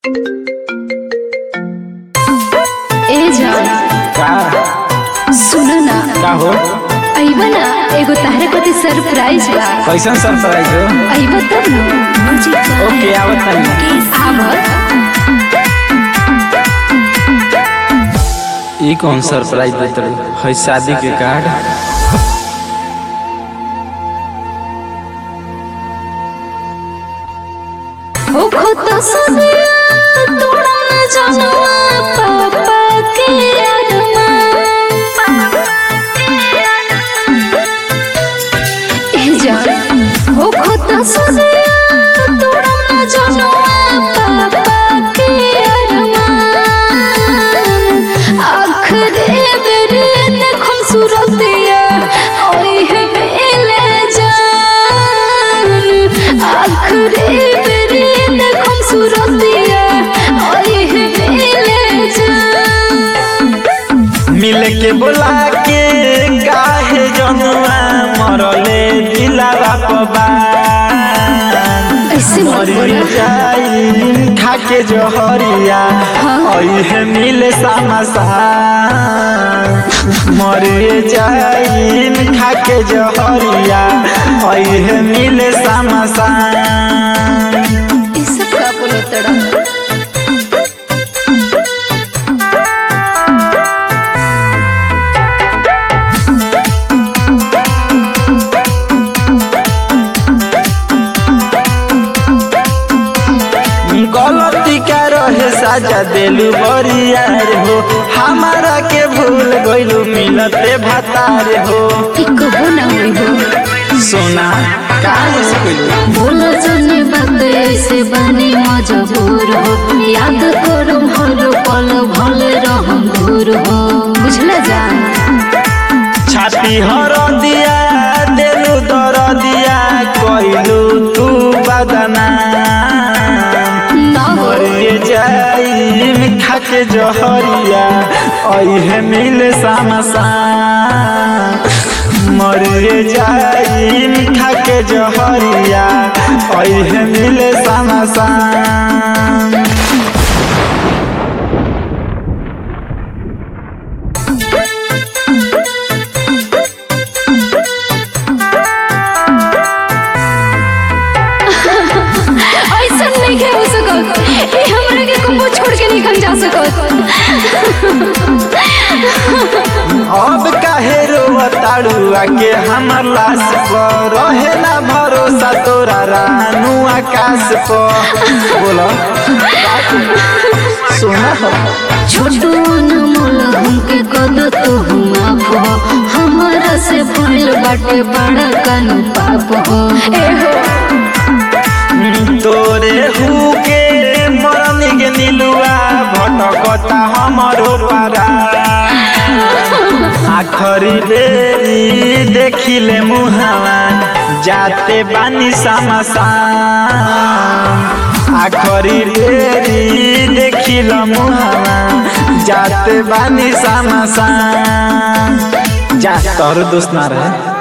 ए जान का सुन ना का हो अइबा ना एगो तारे कति सरप्राइज बा कैसन सरप्राइज हो अइबा तब न ओके आवत तानी आवत ई कौन सरप्राइज देत रही है शादी के कार्ड हो खुद सुनिया तोड़ा न जानवा पापा के अरमान ए जान हो खुद सुनिया तोड़ा न जानवा पापा के अरमान आखिरी बेर देखम सूरतिया ओए है बेले जान आखिरी बेर देखम सूरतिया ओए है बेले जान मिल के बोला के काहे जनुआ मरले दिलावा पबान ऐसे मत मरी बोला जाई खाके जहरिया ओहे मिले सामसा मरी जाई खाके जहरिया ओहे मिले सामसा ये सब का बोले तड़ा गलती का रहे साजा देलू बरियार हो हमारा के भूल गइलू मिलते भतार हो एक हो ना हुई हो सोना काहे से कइलू बोलो जने बात ऐसे बनी मजबूर हो याद करो हर पल भल रहम दूर हो बुझला जान छाती हर दिया देलू दर दिया कइलू तू बदना ना हो मरे जाई खाके जहरिया ओहे मिले सामसा मरे जाई खाके जहरिया ओहे मिले सामसा ऐसा नहीं है हो सकत ये हमरा के कुछ छोड़ के निकल जा सकत अब काहे रोवताड़ुआ के हमर लाश पर रहे ना भरोसा तोरा रानू आकाश पर बोलो सोना हो छोटू न मोल हमके कद तो हम आप हो हमारा से भइल बाटे बड़ा कानू पाप हो ए हो तोरे हु के मरनी के नीलुआ भटकता हमरो पारा आखरी बेरी देखिले मुहावा जाते बानी समसा आखरी बेरी देखिल मुहावा जाते बानी समसा जा तोर दोस्त ना रहे